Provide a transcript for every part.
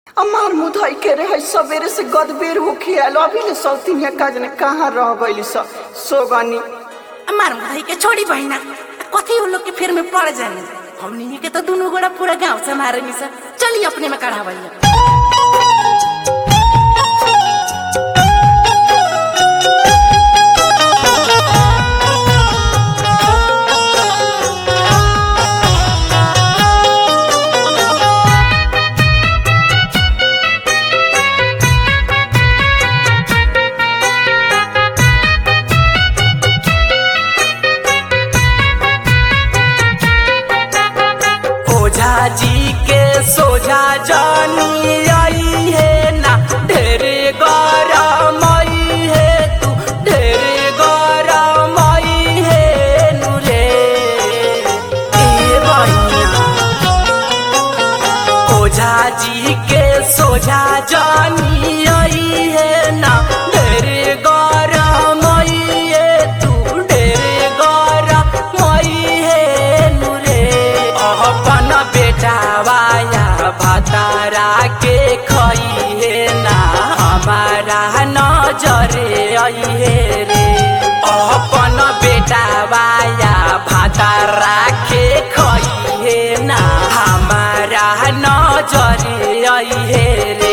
हमार मुधई के रहे सवेरे से गदबेर होके आयल अभी ले सौतीनिया काज ने कहाँ रह गइली सब सोगनी मार भाई के छोड़ी बहिना कथी उन लोग के फिर में पड़ जाए हमनी के तो दोनों गोड़ा पूरा गांव से मारे मिसा चलिए अपने में कढ़ावलिया ओझा जी के सोझा जानी आई है ना ढेरे गरम आई है तू ढेरे गरम आई है नुरे ए बहिना ओझा जी के सोझा जानी आई है ना ढेरे गरम आई है तू ढेरे गरम आई है नुरे अपन बेटा वाया भतारा के खई है ना हमारा नजरे आई है रे अपन बेटा वाया भतारा के खई है ना हमारा नजरे आई है रे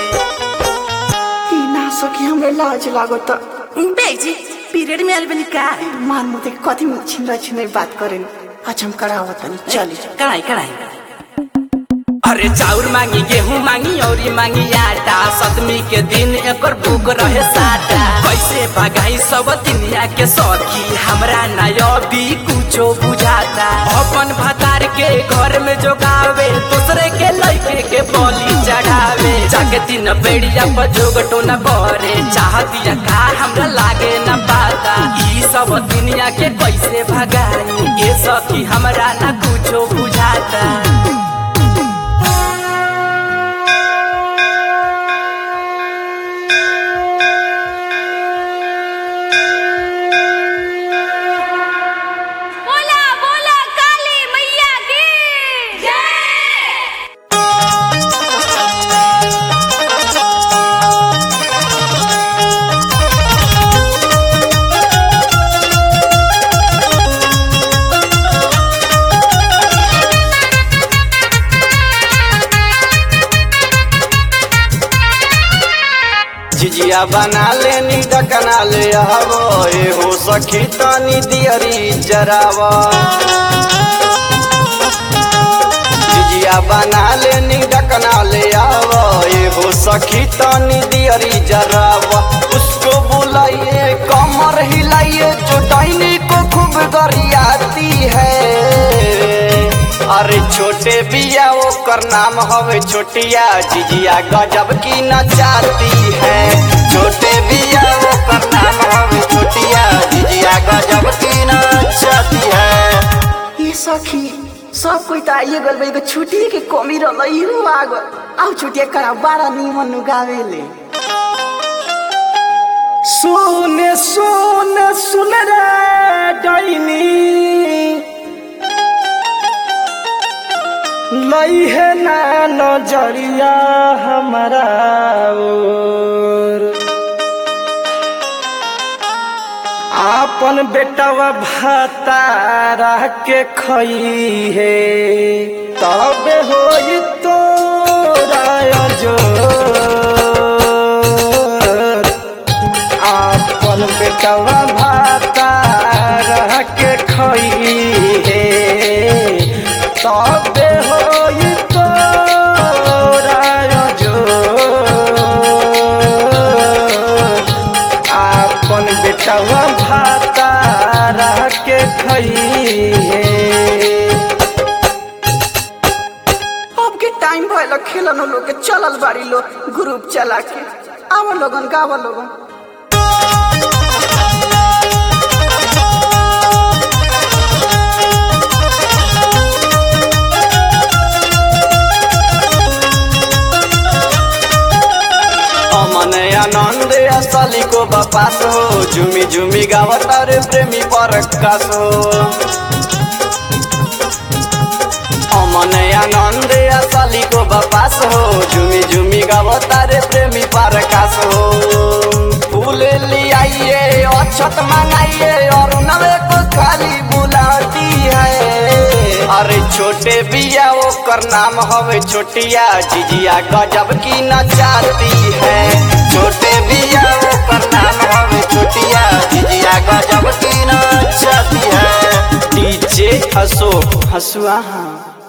ई ना सकी हमरे लाज लागत बेजी पीरियड में आयल बनी का मान मुझे कथी में छिंदा छिंदा बात करेन अच्छा हम करावत तनी चली कढ़ाई कढ़ाई अरे चाउर मांगी गेहूं मांगी औरी मांगी आटा सतमी के दिन एकर भूख रहे साटा कैसे भगाई सब दुनिया के सखी हमरा नया भी कुछो बुझाता अपन भतार के घर में जोगावे दूसरे के लड़के के बोली चढ़ावे जाके दिन बेड़िया पर जोगटो न करे चाहतिया का हमरा लागे न पाता ई सब दुनिया के कैसे भगाई ये सखी हमरा ना कुछो बुझाता बोला बोला काली मैया की जय जिजिया बना लेनी डकना ले आवो एहो सखी तनी दियरी जरावा जिजिया बना लेनी डकना ले आवो एहो सखी तनी दियरी जरावा उसको बुलाइए कमर हिलाइए जो डाइनी को खूब गरियाती है अरे छोटे बिया ओकर नाम हवे छोटिया जिजिया गजब की नचाती है छोटे बिया ओकर नाम हवे छोटिया जिजिया गजब की नचाती है ये सखी सब कोई त आइए गल एगो छुट्टी के कमी रहल इहो आ गल आउ छुट्टी करा बड़ा निमन गावेले सुन सुन सुन रे डाइनी लई है ना नजरिया हमारा ओर आपन बेटवा भातारा के खई है तब होई तोरा जोर आपन बेटवा भातारा के खई है तब होई तोरा जोर आपन बेटवा भातारा के खई है अब के टाइम भइल खेलन लोग के चलल बाड़ी लो ग्रुप चला के आव लोगन गाव लोगन अमन आनंद असली को बपास हो झुमी झुमी गावत रे प्रेमी परकाश हो अमन आनंद असली को बपास हो झुमी झुमी मत मंगाइए और नवे को खाली बुलाती है अरे छोटे बिया वो कर नाम हवे छोटिया जिजिया गजब की नचाती है छोटे बिया वो कर नाम हवे छोटिया जिजिया गजब की नचाती है डीजे अशोक हसुआ हाँ